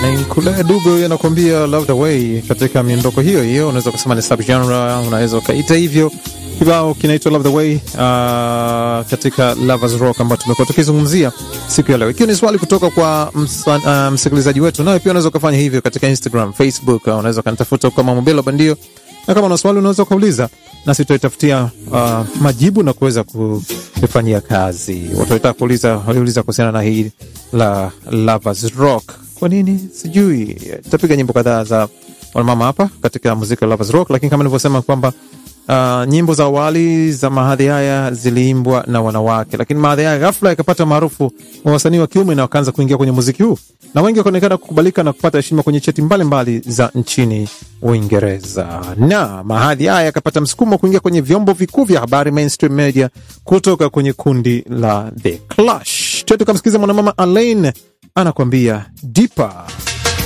Kule Dube huyo anakuambia love the way. Katika miondoko hiyo hiyo, unaweza kusema ni subgenre, unaweza ukaita hivyo. Kibao kinaitwa love the way uh, katika lovers rock ambayo tumekuwa tukizungumzia siku ya leo, ikiwa ni swali kutoka kwa uh, msikilizaji wetu. Nawe pia unaweza ukafanya hivyo katika Instagram, Facebook, uh, unaweza ukanitafuta kama Mobelo Bandio, na kama una swali unaweza ukauliza nasi tutaitafutia uh, majibu na kuweza kufanyia kazi. Watu walitaka kuuliza, waliuliza kuhusiana na hii la lovers rock kwa nini sijui. Tutapiga nyimbo kadhaa za wanamama hapa katika muziki wa Lovers Rock, lakini kama nilivyosema kwamba uh, nyimbo za awali za mahadhi haya ziliimbwa na wanawake, lakini mahadhi haya ghafla yakapata maarufu wa wasanii wa kiume na wakaanza kuingia kwenye muziki huu, na wengi wakaonekana kukubalika na kupata heshima kwenye cheti mbalimbali za nchini Uingereza, na mahadhi haya yakapata msukumo kuingia kwenye vyombo vikuu vya habari mainstream media kutoka kwenye kundi la The Clash. Tukamsikiza mwanamama Alaine anakwambia Deeper.